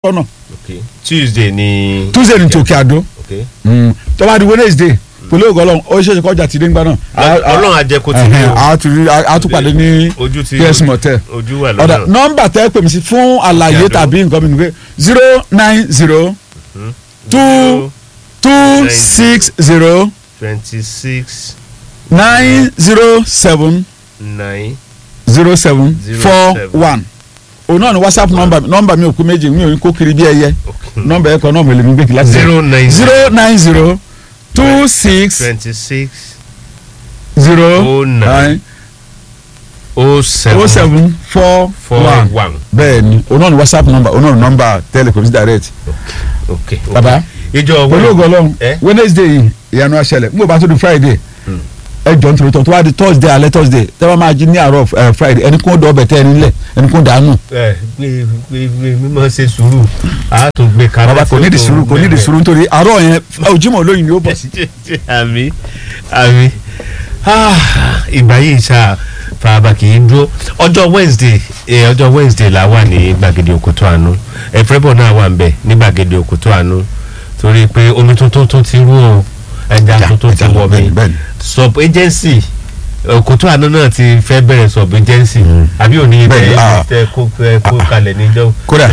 ọ̀nà okay tuesday ni. tuesday ní tòkè àdó okay tó bá di wednesday pẹ̀lú ògo ọlọ́run ó ṣeéṣe kọjá tìdé ńgbà náà. ọlọ́run àjẹkù ti ní o a tún rí a tún pàdé ní ojú ti ps motel. ojú wà ọ̀dà lọ́nà nọ́mbà tẹ́ pè mí sí fún àlàyé Àdó. tàbí nǹkan mi nìgbẹ́ zero nine zero two two six zero twenty six nine zero seven nine zero seven Zero four seven. one òun náà ni whatsapp nọ́mbà mi nọ́mbà mi ò kú méjì mi ò ní kó kiri bí ẹyẹ okay nọ́mbà ẹ̀ kan náà mo lè mi gbé kí láti zero nine zero nine zero two six twenty six zero oh nine nine oh seven oh seven four four one one bẹ́ẹ̀ ni òun náà ni whatsapp nọ́mbà òun náà ni nọ́mbà telecom direct okay okay. baba ìjọ pẹ̀lú ògo ọlọ́run Eh? wednesday yìí ìyanu aṣẹlẹ̀ n kò bá tó di friday ẹ jọ nítorí tó wá di thursday alẹ́ thursday tẹ́ bá máa jí ní àárọ̀ eh, friday ẹni kún ó dọ̀ ọbẹ̀ tẹ́ ẹni lẹ̀ ẹni kún dànù. ẹ gbé gbé gbé mímọ ṣe sùúrù a tún gbé kalẹ̀ baba kò ní di sùúrù kò ní di sùúrù nítorí àárọ̀ yẹn ojúmọ́ olóyin ni ó bọ̀ sí. àmì àmì Ah, ìgbà yìí ṣá fàábà kì í dúró ọjọ́ wednesday eh, ọjọ́ wednesday la wà ní gbàgede òkútó àánú ẹ̀fẹ́bọ̀ náà wà ń bẹ̀ ní gbàgede òkútó àánú torí pé omi tuntun tún ti rú o ẹja tuntun ti wọ mi bẹ́ẹ̀ni. sub agency òkútó àánú náà ti fẹ́ bẹ̀rẹ̀ sub agency àbí òní Bẹ́ẹ̀ni, ah. tẹ kó tẹ kó kalẹ̀ níjọ́ kódà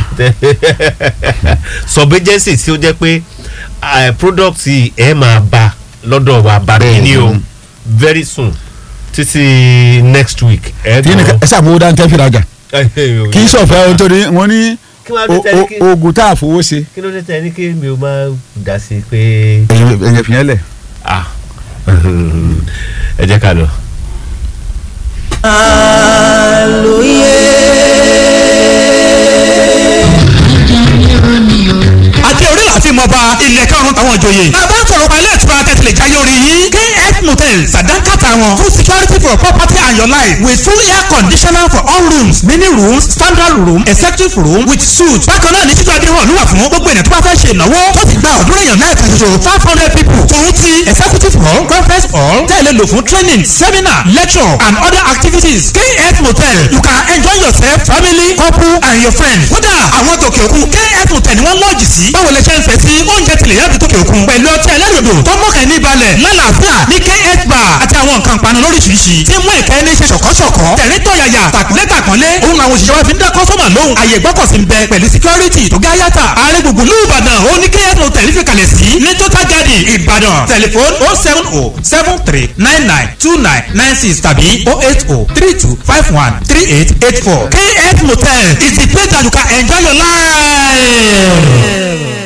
sub agency tí ó jẹ́ pé eh, product yìí ẹ máa bá lọ́dọ̀ wa bá Bẹ́ẹ̀ni. ní o very soon títí next week. ẹ tí ní ẹ sàmúwò dáńtẹ́ fìlàgà kì í sọ̀fẹ́ ohun torí wọ́n ní kí wọ́n á o- dé tẹ́lẹ̀ kí o- oògùn tá a fowó ṣe kí ló dé tẹ́lẹ̀ ní kí mi ò máa dá sí i pé ẹ̀yẹ fìyẹn lẹ̀. ah ẹ jẹ́ ká lọ. àti orí láti mọ bá ilẹ̀ karùn-ún táwọn ìjòyè. bàbá ń sọ̀rọ̀ pa ilé ìtura tẹ̀sílẹ̀ jáyé orí yín. kf motel sàdánkàtà wọn full security for property and your life with full air conditioner for all rooms mini rooms standard room executive room with suite. bákan náà ní títú adéhùn ló wà fún gbogbo ènìyàn tó bá fẹ́ ṣe ìnáwó tó ti gba ọ̀dúnrún èèyàn náà kan ṣoṣo five hundred people. tòun ti executive hall conference hall tẹ̀lé lò fún training seminar lecture and other activities. kf motel you can enjoy yourself family couple and your friends. kódà àwọn tòkè òkun kf motel ni wọ́n lọ́ọ̀jì sí. báwo lè ṣe ń fẹ́ sí oúnjẹ tilẹ̀ yàtọ̀ tòkè òkun. pẹ̀lú ọtí ẹlẹ́rìndò tó mọ̀kẹ́ ní balẹ̀ lálàáfíà ní kf bar àti àwọn nǹkan panu lóríṣiríṣi. tí mú ìkẹ́ ní ṣe ṣọ̀kọ́ṣọ̀kọ́. tẹ̀rín tọ̀yàyà tàkúnlé tàkúnlé. òun àwọn òṣìṣẹ́ wa fi ń dá kọ́sọ́mà lóhùn. àyè gbọ́kọ̀sí ń bẹ pẹ̀lú security tó gá yàtà. ààrẹ gbùngbùn ní ìbàdàn ó ní kf motel fi kalẹ̀ sí. ní total garden ìbàdàn tẹlifon oh seven oh seven three nine nine two nine nine six tàbí oh eight oh three two five one three eight eight four. kf motel is the place that you can enjoy your life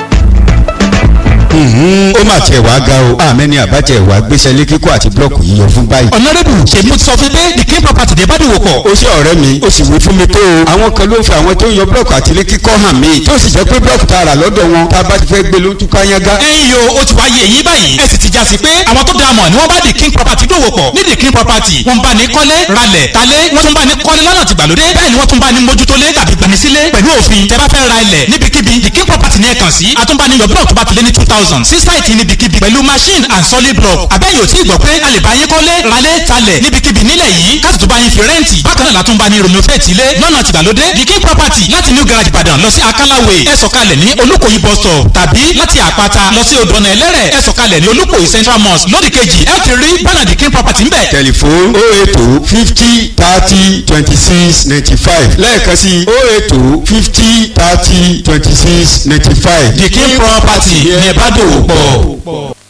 ó mà tiẹ̀ wá ga o àmẹ́ni àbájẹ́ ìwà gbéṣẹ́ lé kíkọ́ àti búlọ́ọ̀kù yíyọ fún báyìí. ọ̀nàdẹ́bù ṣèbí mo ti sọ fún pé the king property dé bá dòwò pọ̀. ó ṣe ọ̀rẹ́ mi ó sì wí fún mi tó o. àwọn kan ló ń fi àwọn tó ń yọ búlọ́ọ̀kù àti ilé kíkọ́ hàn mí tó sì jẹ́ pé búlọ́ọ̀kù tá a rà lọ́dọ̀ wọn tá a bá ti fẹ́ gbé ló ń túká yángá. ẹ̀yin yo ó ti wá yé eyín báyìí ẹ sì ti já sí pé àwọn tó dáa mọ̀ ni wọ́n bá the king property dòwò pọ̀ ní the king property wọ́n bá ní kọ́lé ralẹ̀ talé wọ́n tún bá ní kọ́lé lọ́nà tìgbàlódé bẹ́ẹ̀ ni wọ́n tún bá ní mójútólé tàbí gbanisílé pẹ̀lú òfin tẹ́ bá fẹ́ ra ilẹ̀ níbikíbi the king property ní ẹ kàn sí àtúnbániyọ̀ block tó bá ti lé ní two thousand sí sáìtì níbikíbi pẹ̀lú machine and solid block àbẹ́yẹ̀ ò tí ì gbọ́ pé a lè bá yín kọ́lé ralé talẹ̀ níbikíbi nílẹ̀ yìí káàtì tó bá yín fi rẹ́ǹtì bákan náà látún bá ní renovate ilé lọ́nà tìgbàlódé the king property láti new garage ìbàdàn lọ sí akálàwé ẹ sọ̀kalẹ̀ ní olúkòyí bus stop tàbí láti àpáta lọ sí odòna ẹlẹ́rẹ̀ ẹ sọ̀kalẹ̀ ní olúkòyí central mosque lódì kejì ẹ ti rí bánà the king property ń bẹ̀. tẹlifon o eto fifty thirty twenty six ninety five lẹ́ẹ̀kan sí o eto fifty thirty twenty six ninety five. the king property ní ẹ bá dòwò pọ̀.